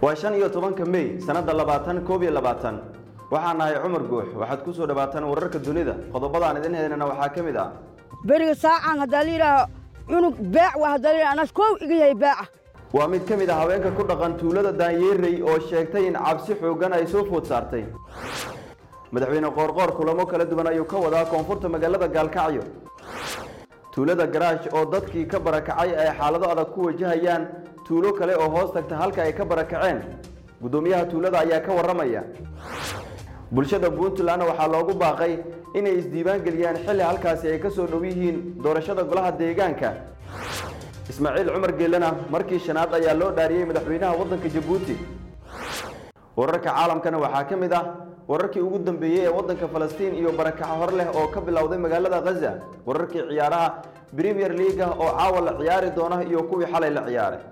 waa shan iyo tobanka mey sannadda labaatan koob iyo labaatan waxaan nahay cumar guux waxaad ku soo dhawaataan wararka dunida qodobadaan idin heynana waxaa ka mid ah beriga saacaan haddaa la yidhaaho cunug beec waa haddaa la yidhaha anas koow iga yahay beeca waa mid ka mid ah haweenka ku dhaqan tuulada daanyeerey oo sheegtay in cabsi xooggan ay soo food saartay madaxweyne qoorqoor kulamo kala duwan ayuu ka wadaa koonfurta magaalada gaalkacyo tuulada garaash oo dadkii ka barakacay ay xaalado adag ku wajahayaan tuulo kale oo hoos tagta halka ay ka barakaceen guddoomiyaha tuulada ayaa ka warramaya bulshada puntlandna waxaa loogu baaqay inay isdiiwaan geliyaan xilli halkaasi ay ka soo dhow yihiin doorashada golaha deegaanka ismaaciil cumar geelena markii shanaad ayaa loo dhaariyey madaxweynaha waddanka jabuuti wararka caalamkana waxaa ka mid ah wararkii ugu dambeeyey ee waddanka falastiin iyo barakaco hor leh oo ka bilowday magaalada khaza wararkii ciyaaraha premier leaga oo caawa la ciyaari doona iyo kuwii xalay la ciyaaray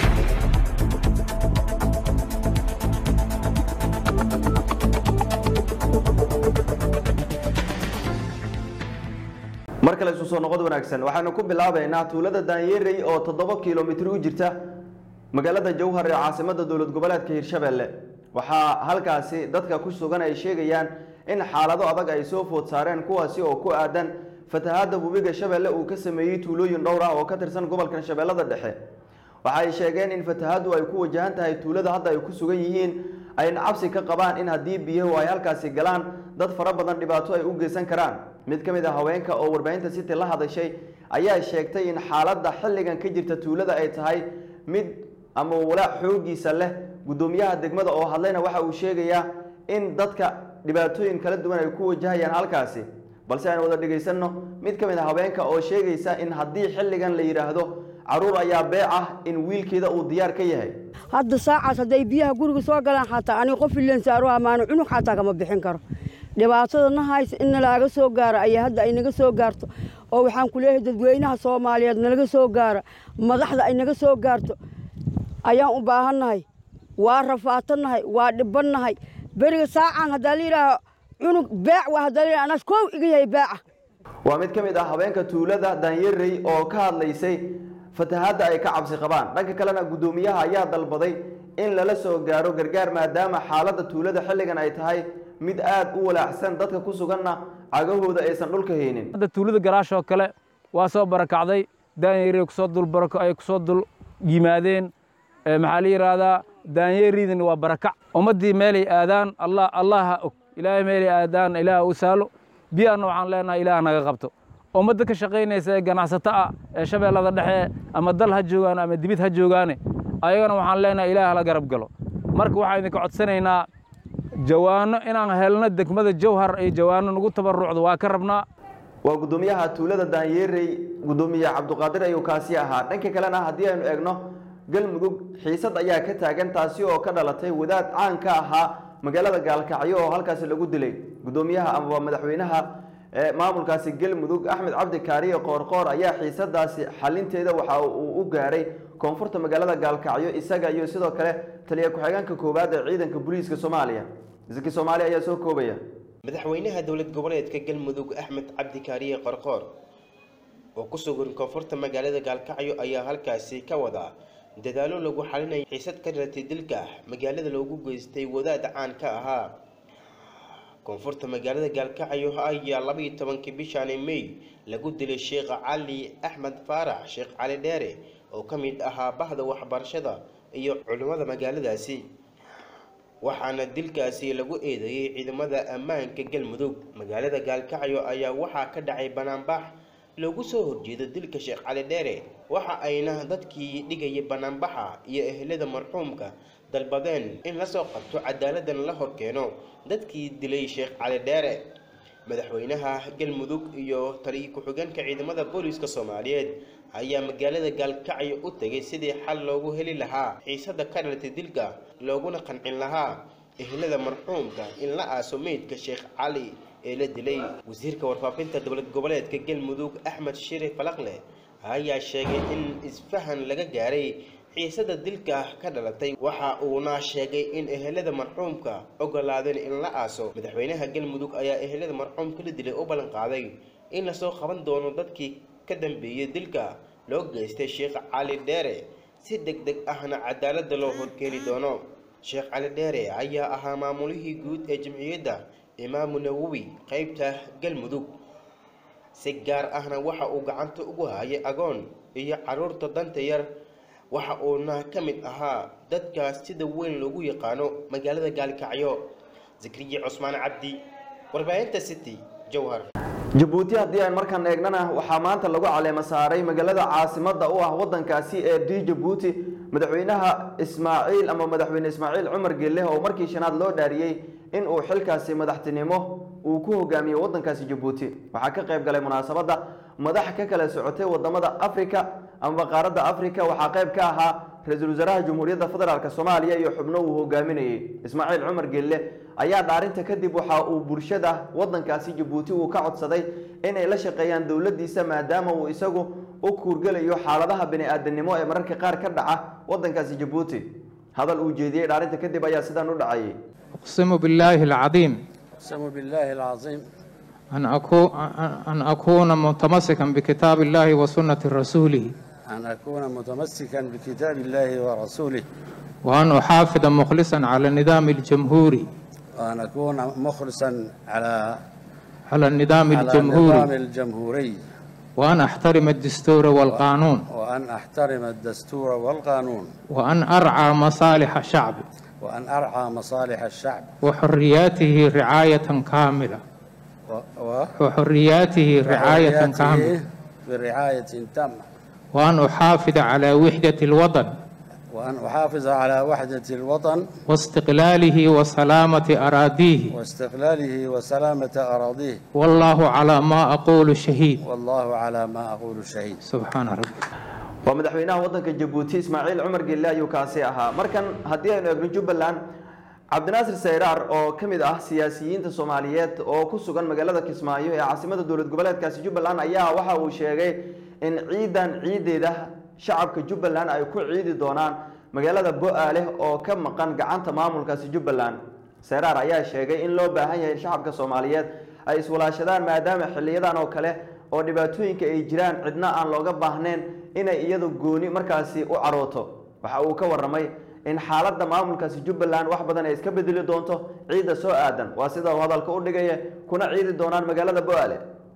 mar kale isu soo noqod wanaagsan waxaanu ku bilaabaynaa tuulada daanyeerey oo toddoba kilomitir u jirta magaalada jowhar ee caasimada dowlad goboleedka hirshabelle waxaa halkaasi dadka ku sugan ay sheegayaan in xaalado adag ay soo food saareen kuwaasi oo ku aadan fatahaadda webiga shabeelle uu ka sameeyey tuulooyin dhowr ah oo ka tirsan gobolkan shabeellada dhexe waxa ay sheegeen in fatahaaddu ay ku wajahan tahay tuulada hadda ay ku sugan yihiin ayna cabsi ka qabaan in haddii biyahu ay halkaasi galaan dad fara badan dhibaato ay u geysan karaan mid ka mid ah haweenka oo warbaahinta city la hadashay ayaa sheegtay in xaaladda xilligan ka jirta tuulada ay tahay mid ama walaac xoogiisa leh guddoomiyaha degmada oo hadlayna waxa uu sheegayaa in dadka dhibaatooyin kala duwan ay ku wajahayaan halkaasi balse aan wada dhegaysanno mid ka mid a haweenka oo sheegaysa in haddii xilligan la yidhaahdo caruur ayaa beec ah in wiilkeeda uu diyaar ka yahay hadda saacaas hadday biyaha guriga soo galaan xataa aniga qof ileen saaro amaano cunug xataa kama bixin karo dhibaatada na haysa in nalaaga soo gaaro ayaa hadda ay naga soo gaarto oo waxaan ku leeyahay dadweynaha soomaaliyeed nalaga soo gaaro madaxda ay naga soo gaarto ayaan u baahannahay waa rafaatannahay waa dhibannahay beriga saacaan haddaa la yidhaaho cunug beec waa haddaa la yidhaha anas koow iga yahay beeca waa mid ka mid ah haweenka tuulada daanyerey oo ka hadlaysay fatahaadda ay ka cabsi qabaan dhanka kalena guddoomiyaha ayaa dalbaday in lala soo gaaro gargaar maadaama xaaladda tuulada xilligan ay tahay mid aad u walaacsan dadka ku suganna cagahooda aysan dhulka haynin hadda tuulada garaash oo kale waa soo barakacday daanyeri kusoo dul barako ay kusoo dul yimaadeen maxaa la yidhaahdaa daanyeriidin waa barakac ummaddii meelay aadaan allah allaha og ilaahay meelay aadaan ilaah u saalo biyaanna waxaan leenahay ilaah naga qabto ummadda ka shaqaynaysa ee ganacsato ah ee shabeellada dhexe ama dal ha joogaan ama dibid ha joogaane ayagana waxaan leenahay ilaah la garab galo marka waxaan idinka codsanaynaa jawaano inaan helno degmada jawhar iyo jawaano nagu tabarucdo waa ka rabnaa waa guddoomiyaha tuulada daanyeerey guddoomiye cabduqaadir ayuu kaasi ahaa dhanka kalena haddii aynu eegno galmudug xiisad ayaa ka taagan taasi oo ka dhalatay wadaad caan ka ahaa magaalada gaalkacyo oo halkaasi lagu dilay guddoomiyaha amaba madaxweynaha maamulkaasi galmudug axmed cabdi kaariye qoorqoor ayaa xiisadaasi xalinteeda waxa uu u gaaray koonfurta magaalada gaalkacyo isaga iyo sidoo kale taliya ku-xigeenka koowaad ee ciidanka booliiska soomaaliya zaki soomaaliya ayaa soo koobaya madaxweynaha dowlad goboleedka galmudug axmed cabdi kaariye qorqoor oo ku sugan koonfurta magaalada gaalkacyo ayaa halkaasi ka wadaa dadaalo lagu xalinayo xiisad ka dhalatay dilka magaalada loogu geystay wadaad caan ka ahaa koonfurta magaalada gaalkacyo ayaa labaiyo tobankii bishaani may lagu dilay sheekh cali axmed faarax sheekh cali dheere oo ka mid ahaa bahda waxbarashada iyo culimmada magaaladaasi waxaana dilkaasi lagu eedeeyey ciidamada ammaanka galmudug magaalada gaalkacyo ayaa waxaa ka dhacay banaanbax loogu soo horjeedo dilka sheekh cali dheere waxa ayna dadkii dhigayay banaanbaxa iyo ehelada marxuumka dalbadeen in lasoo qabto cadaaladdan la horkeeno dadkii dilay sheekh cali dheere madaxweynaha galmudug iyo taliya ku-xigeenka ciidamada booliiska soomaaliyeed ayaa magaalada gaalkacyo u tegay sidii xal loogu heli lahaa xiisada ka dhalatay dilka looguna qancin lahaa ehelada marxuumka in la aaso meydka sheekh cali ee la dilay wasiirka warfaafinta dowlad goboleedka galmudug axmed shire falaqle ayaa sheegay in isfahan laga gaaray xiisada dilka ka dhalatay waxa uuna sheegay in ehelada marxuumka ogolaadeen in la aaso madaxweynaha galmudug ayaa ehelada marxuumka la dilay u ballan qaaday in lasoo qaban doono dadkii ka dambeeyey dilka loo geystay sheekh cali dheere si deg deg ahna cadaaladda loo horkeeni doono sheekh cali dheere ayaa ahaa maamulihii guud ee jamciyadda imaamu nawowi qeybta galmudug si gaar ahna waxa uu gacanta ugu hayay agoon iyo caruurta danta yar waxa uuna ka mid ahaa dadkaas sida weyn loogu yaqaano magaalada gaalkacyo zakriya cusmaan cabdi warbaahinta city jowhar jabuuti haddii aan markaan eegnana waxaa maanta lagu caleemo saaray magaalada caasimadda u ah waddankaasi ee d jabuuti madaxweynaha ismaaciil ama madaxweyne ismaaciil cumar gelle oo markii shanaad loo dhaariyey in uu xilkaasi madaxtinimo uu ku hogaamiyo waddankaasi jabuuti waxaa ka qayb galay munaasabadda madax ka kala socotay wadamada afrika ama qaaradda afrika waxaa qayb ka ahaa ra-iisul wasaaraha jamhuuriyadda federaalk soomaaliya iyo xubno uu hogaaminayey ismaaciil cumar gelle ayaa dhaarinta kadib waxa uu bulshada waddankaasi jabuuti uu ka codsaday inay la shaqeeyaan dowladdiisa maadaama uu isagu u kuurgelayo xaaladaha bini-aadanimo ee mararka qaar ka dhaca waddankaasi jabuuti hadal uu jeediyey dhaarinta kadib ayaa sidaan u dhacayay أقسم بالله العظيم أقسم بالله العظيم أن أكون, أن أكون متمسكا بكتاب الله وسنة رسوله أن أكون متمسكا بكتاب الله ورسوله وأن أحافظ مخلصا على النظام الجمهوري وأن أكون مخلصا على على النظام على النظام الجمهوري الجمهوري وأن أحترم الدستور والقانون وأن أحترم الدستور والقانون وأن أرعى مصالح الشعب وأن أرعى مصالح الشعب وحرياته رعاية كاملة و... و... وحرياته رعاية وحرياته كاملة برعاية تامة وأن أحافظ على وحدة الوطن وأن أحافظ على وحدة الوطن واستقلاله وسلامة أراضيه واستقلاله وسلامة أراضيه والله على ما أقول شهيد والله على ما أقول شهيد سبحان ربي waa madaxweynaha waddanka jabuuti ismaaciil cumar gelle ayuu kaasi ahaa markan haddii aynu eegno jubbaland cabdinaasir sayraar oo ka mid ah siyaasiyiinta soomaaliyeed oo ku sugan magaalada kismaayo ee caasimada dowlad goboleedkaasi jubbaland ayaa waxa uu sheegay in ciidan ciideeda shacabka jubbaland ay ku ciidi doonaan magaalada bo-aaleh oo ka maqan gacanta maamulkaasi jubbaland sayraar ayaa sheegay in loo baahan yahay in shacabka soomaaliyeed ay iswalaashadaan maadaama xiliyadan oo kale oo dhibaatooyinka ay jiraan cidna aan looga baahnayn inay iyadu gooni markaasi u carooto waxa uu ka waramay in xaaladda maamulkaasi jubbaland wax badan ay iska bedeli doonto ciidda soo aadan waa sida uu hadalka u dhigaya kuna ciidi doonaan magaalada bo-aale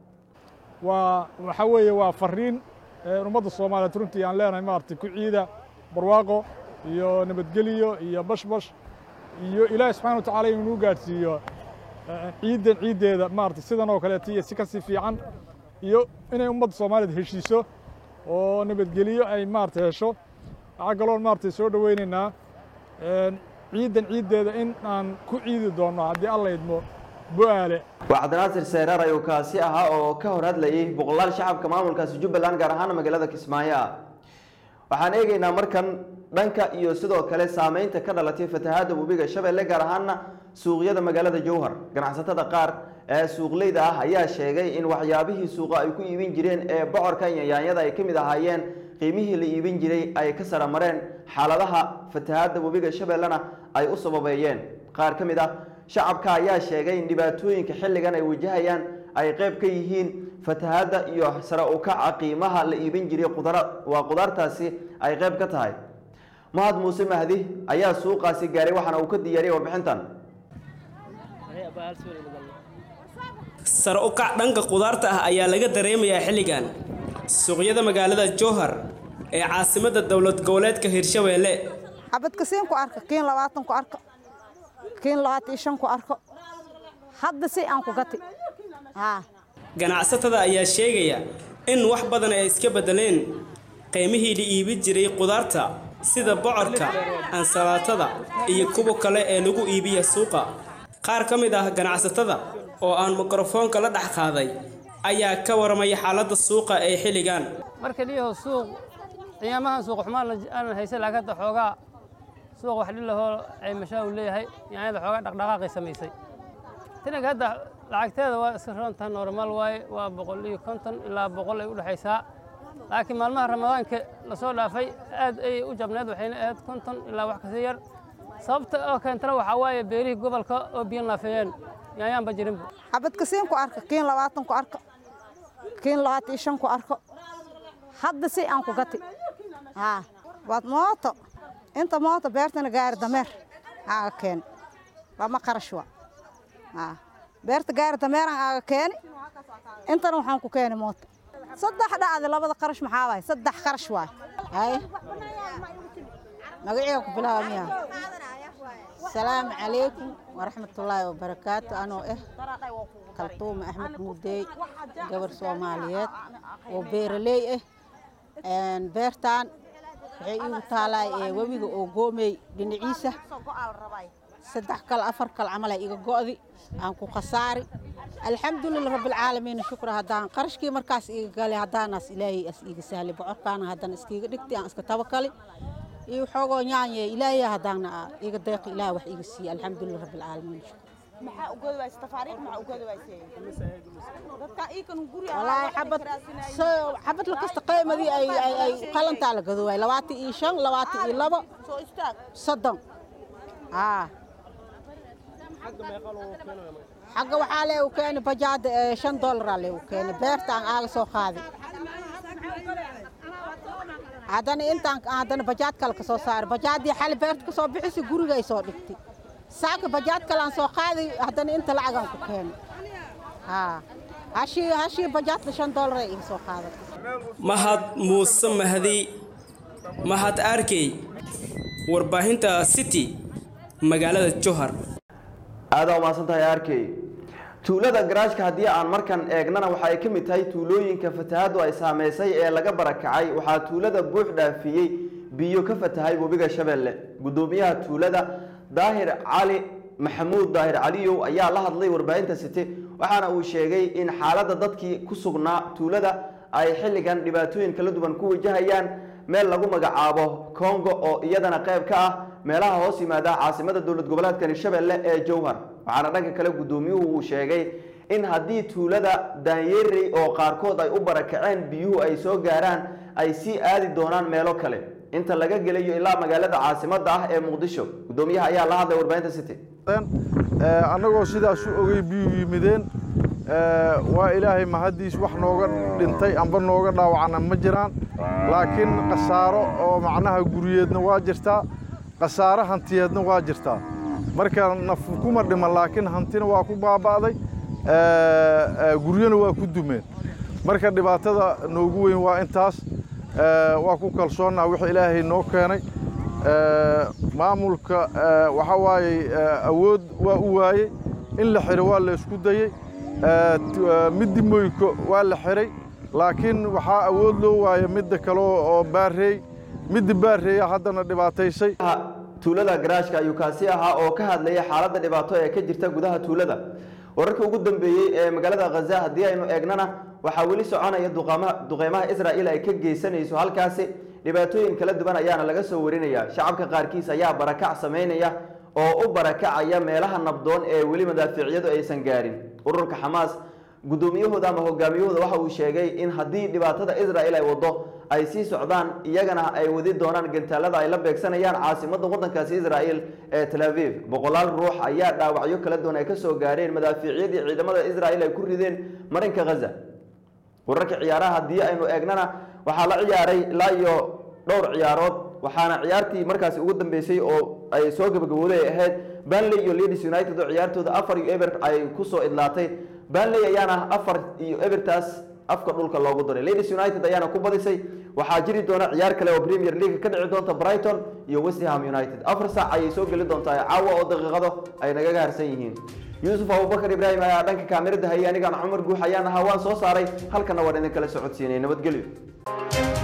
waa waxa weeye waa fariin ee ummadda soomaaliyeed runtii aan leenahay maaragtay ku ciida barwaaqo iyo nabadgeliyo iyo bashbash iyo ilaahi subxana wa tacaala inuu gaadhsiiyo eh, ciiddan ciiddeeda maaragtay sidan oo kaleeto iyo si kasii fiican iyo inay ummadda soomaaliyeed heshiiso oo nabadgeliyo ay maaragtay hesho waxaa kaloon maaragtay soo dhoweynaynaa eh, ciiddan ciiddeeda in aan ku ciidi doonno haddii alla idmo bo-aale waa cabdinaasir sayraar ayuu kaasi ahaa oo ka hor hadlayay boqolaal shacabka maamulkaasi jubbaland gaar ahaan magaalada kismaayo ah waxaan eegaynaa markan dhanka iyo sidoo kale saameynta ka dhalatay fatahaadda webiga shabeelle gaar ahaana suuqyada magaalada jowhar ganacsatada qaar ee suuqleyda ah ayaa sheegay in waxyaabihii suuqa ay ku iibin jireen ee bocorka iyo yaanyada ay ka mid ahaayeen qiimihii la iibin jiray ay ka sara mareen xaaladaha fatahaadda webiga shabeellena ay u sababeeyeen qaar ka mid ah shacabka ayaa sheegay in dhibaatooyinka xilligan ay wajahayaan ay qayb ka yihiin fatahaadda iyo sare u kaca qiimaha la iibin jiray qudara waa qudaartaasi ay qayb ka tahay mahad muuse mahdi ayaa suuqaasi gaaray waxaana uu ka diyaariyay warbixintan sare u kac dhanka qudaarta ah ayaa laga dareemayaa xilligan suuqyada magaalada jowhar ee caasimadda dowlad goboleedka hirshabeelle xabadka siin ku arka kiin labaatan ku arko kiin labaatan iyo shan ku arko hadda si aan ku gati haa ganacsatada ayaa sheegaya in wax badan ay iska beddeleen qiimihii la iibin jiray qudaarta sida bocorka ansalaatada iyo kuwa kale ee lagu iibiya suuqa qaar ka mid ah ganacsatada oo aan mikrofoonka la dhex qaaday ayaa ka waramaya xaaladda suuqa ee xilligan marka liyaho suuq qiyaamahan suuq xumaan aanan haysan laakiin hadda xoogaa suuq wax dhilahoo ay mashaa uu leeyahay yaanyada xoogaa dhaqdhaqaaqay samaysay tinanka hadda lacagteeda waa iska roontaa normaal waaye waa boqol iyo konton ilaa boqol ay u dhexaysaa laakiin maalmaha ramadaanka lasoo dhaafay aad ayay u jabneed waxayna ahayd konton ilaa wax kasii yar sababta oo keentana waxaa waaye beerihii gobolka oo biyo naafeeyeen yaanyaanba jirinba xabadka siin ku arka kiin labaatan ku arko kiin labaatan iyo shan ku arko hadda si aan ku gati haa waad mooto inta mooto beertana gaari dameer aaga keeni lama qarash wa beerta gaari dameeran aaga keeni intana waxaan ku keeni moota saddex dhacdi labada qarash maxaa waay saddex qarash waay hay magaciga ku bilaaba miya asalaamu calaykum waraxmatullaahi wabarakaatu anoo ah kaltuuma axmed muudey gabar soomaaliyeed oo beeraley ah beertaan waxay iigu taalaay webiga oo goomey dhinaciisa saddex kal afar kal camal iga go'di aan ku khasaari alxamdulilah rabbilcaalamiin shukra haddaan qarashkii markaas iga galay haddaanaas ilaahay as iiga sahlay bocorkaana haddana iskiiga dhigtay aan iska tabakali iyo xoogoo nyaanye ilaahay haddaana iga deeqi ilaah wax iga siiye alxamdulilah rabbilcaalamiin walaahi xabad xabad lakasta qaymadii ay ay ay qalantaa la gado waay labaatan iyo shan labaatan iyo labo soddon aa xagga waxaa leegu keeni bajaada shan dollaraa leegu keeni beertaan aaga soo qaaday haddana intaan haddana bajaad kale ka soo saaray bajaadii xali beerta ka soo bixisay gurigay soo dhigtay saaka bajaad kale aan soo qaaday haddana inta lacagaan ku keeni haa hashii hashii bajaadka shan dollaray iga soo qaadatay mahad muuse mahdi mahad arkey warbaahinta city magaalada johar aadaa umahadsan tahay arkey tuulada garaashka haddii aan markan eegnana waxa ay ka mid tahay tuulooyinka fatahaadu ay saameysay ee laga barakacay waxaa tuulada buux dhaafiyey biyo ka fatahay webiga shabeelle gudoomiyaha tuulada daahir cali maxamuud daahir caliyow ayaa la hadlay warbaahinta city waxaana uu sheegay in xaaladda dadkii ku sugnaa tuulada ay xilligan dhibaatooyin kala duwan ku wajahayaan meel lagu magacaabo congo oo iyadana qayb ka ah meelaha hoos yimaada caasimada dowlad goboleedka hirshabelle ee jowhar waxaana dhanka kale gudoomiyuhu uu sheegay in haddii tuulada daanyerey oo qaarkood ay u barakaceen biyuhu ay soo gaaraan ay sii aadi doonaan meelo kale inta laga gelayo ilaa magaalada caasimada ah ee muqdisho gudoomiyaha ayaa la hadlay warbaahinta city annagoo sidaas u ogey biyuhu yimideen waa ilaahay mahaddiis wax nooga dhintay amba nooga dhaawacana ma jiraan laakiin khasaaro oo macnaha guryeedna waa jirtaa khasaaro hantiyeedna waa jirtaa marka naf kuma dhiman laakiin hantina waa ku baaba'day guryona waa ku dumeen marka dhibaatada noogu weyn waa intaas waa ku kalsoonnaa wix ilaahay noo keenay maamulka waxa waaye awood waa u waayey in la xiro waa la isku dayey middi moyko waa la xiray laakiin waxaa awood loo waaya midda kale oo baareey midda baareeya haddana dhibaataysay tuulada garaashka ayuu kaasi ahaa oo ka hadlaya xaaladda dhibaato ee ka jirta gudaha tuulada wararka ugu dambeeyey ee magaalada khaza haddii aynu eegnana waxaa weli soconaya duqeymaha israa'iil ay ka geysanayso halkaasi dhibaatooyin kala duwan ayaana laga soo warinaya shacabka qaarkiis ayaa barakac samaynaya oo u barakacaya meelaha nabdoon ee weli madaafiicyadu aysan gaarin ururka xamaas guddoomiyahooda ama hogaamiyahooda waxa uu sheegay in haddii dhibaatada israa'iil ay wado ay sii socdaan iyagana ay wadi doonaan gantaalada ay la beegsanayaan caasimadda waddankaasi israa'iil ee tel aviv boqolaal ruux ayaa dhaawacyo kala duwan ay ka soo gaareen madaafiicyadii ciidamada israa'iil ay ku rideen marinka ghaza wararka ciyaaraha haddii aynu eegnana waxaa la ciyaaray ilaa iyo dhowr ciyaarood waxaana ciyaartii markaasi ugu dambeysay oo ay soo gabagabooday ay ahayd banley iyo leeds united oo ciyaartooda afar iyo eber ay kusoo idlaatay banley ayaana afar iyo ebertaas afka dhulka loogu daray leeds united ayaana ku badisay waxaa jiri doona ciyaar kale oo premier league ka dhici doonta brighton iyo westham united afar saac ayay soo geli doontaa caawa oo daqiiqado ay nagaga harsan yihiin yuusuf abubakar ibraahim ayaa dhanka kaamirada hayay anigaan cumar guux ayaan ahaa waan soo saaray halkana waan idin kala socodsiinay nabadgelyo